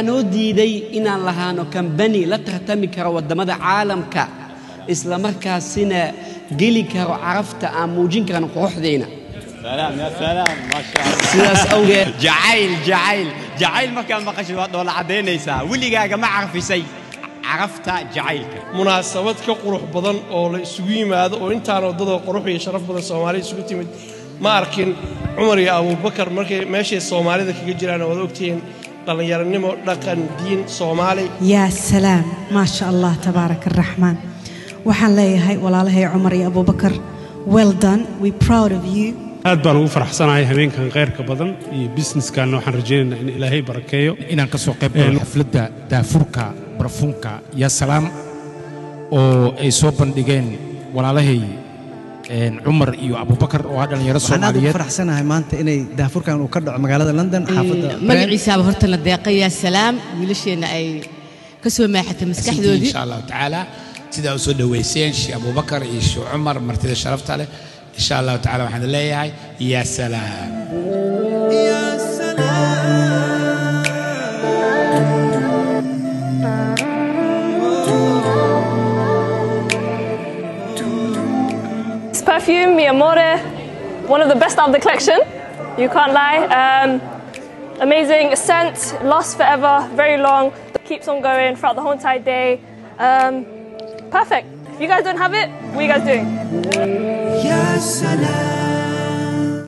noo diiday inaan lahaano kambani la tartami karo waddamada caalamka isla markaasina geli karo carafta aan muujin karan quruxdayna سلام يا سلام ما شاء الله sidaas awgeed جعيل جعيل جعيل ما كان مقشي ولا عدينيسا وليغاga ma carfisay carafta jacaylka munaasabad ka qurux badan oo la isugu yimaado oo intaan waddada qurux iyo sharaf badan soomaali isugu timid ma arkin cumar iyo abuubakar markay meeshay soomaalida kaga jiraan waad ogtihiin dhallinyaranimo dhaqan diin soomaali yaa salaam maa sha allah tabaaraka araxmaan waxaan leeyahay walaalahay cumar iyo abubakar well done we proud of you aad baan ugu faraxsanahay habeenkan khayrka badan iyo businesskanna waxaan rajaynaynaa in ilaahay barakeeyo inaan ka soo qayb galo xafladda daafurka barafuunka yaa salaam oo ay soo bandhigeen walaalahay een, cumar iyo abubakar oo ah dhallinyaro waxaan aad ugu soomaaliyeed faraxsanahay maanta inay daafurkan uu ka dhaco magaalada london xaafadda magaciisaaba horta la deeqay yaa salaam wiilasheenna ay ka soo maaxatay maskaxdoodii insha allahu tacaala sidaa u soo dhoweyseen sheekh abubakar iyo sheekh cumar martida sharafta leh insha allahu tacaala waxaan leeyahay yaa salaam This perfume, Mi Amore, one of the best out of the collection. You can't lie. Um, amazing scent, lasts forever, very long, keeps on going throughout the whole entire day. Um, perfect. If you guys don't have it, what are you guys doing? يا سلام